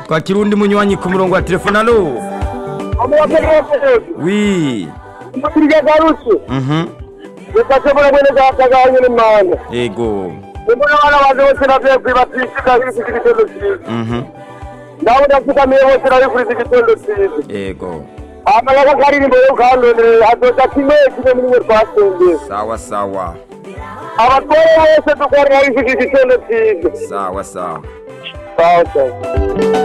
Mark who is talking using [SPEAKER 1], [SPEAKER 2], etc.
[SPEAKER 1] twakira undi munywanyi ku murongo wa telefone alo wi
[SPEAKER 2] mutirya garutse
[SPEAKER 1] mhm
[SPEAKER 2] bifashe muri mwene data gahanye n'imana
[SPEAKER 1] yego
[SPEAKER 2] imbona abana banjye bose bavuye kwibatisha kuri iki gitondo cyiza
[SPEAKER 1] mhm
[SPEAKER 2] nawe ndapfukamiye bose bari kuri iki gitondo cyiza
[SPEAKER 1] yego
[SPEAKER 2] amayaga karirimbo yo kandonere adoda kimwe kimwe muri mwe twasengeye
[SPEAKER 1] sawa sawa
[SPEAKER 2] abatware bose dukorera iki gitondo cyiza
[SPEAKER 1] sawa sawa
[SPEAKER 2] sawa sawa